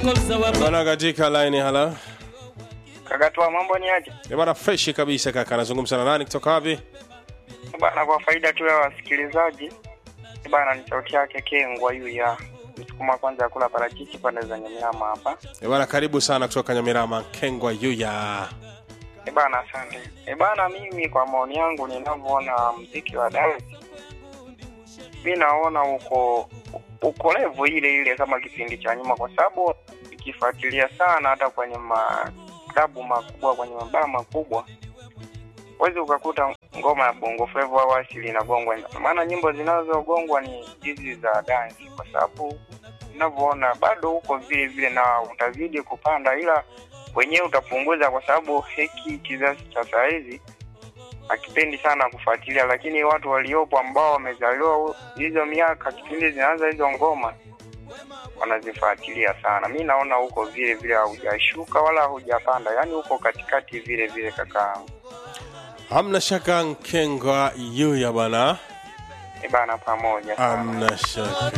Bwana katika line hala. Kagatua, mambo ni aje? Ni bwana fresh kabisa kaka. Anazungumza na nani kutoka wapi? Bana, kwa faida tu ya wasikilizaji bana, ni sauti yake Kengwa yu ya msukuma kwanza ya kula parachichi pande za Nyamiama hapa. Ni bwana karibu sana kutoka Nyamirama Kengwa Yuya. E bana, asante. E bana, mimi kwa maoni yangu ninavyoona mziki wa dance, mi naona uko uko level ile ile kama kipindi cha nyuma, kwa sababu ikifuatilia sana hata kwenye maklabu makubwa, kwenye mabaa makubwa huwezi ukakuta ngoma ya bongo flava au asili inagongwa, maana nyimbo zinazogongwa ni hizi za dance, kwa sababu unavyoona bado huko vile vile na utazidi kupanda, ila wenyewe utapunguza, kwa sababu hiki kizazi cha saa hizi hakipendi sana kufuatilia, lakini watu waliopo ambao wamezaliwa hizo miaka kipindi zinaanza hizo ngoma wanazifuatilia sana. Mi naona huko vile vile haujashuka wala haujapanda, yaani huko katikati vile vile kakaangu. Hamna shaka Nkengwa Yuya bwana. E bana, pamoja sana. Hamna shaka.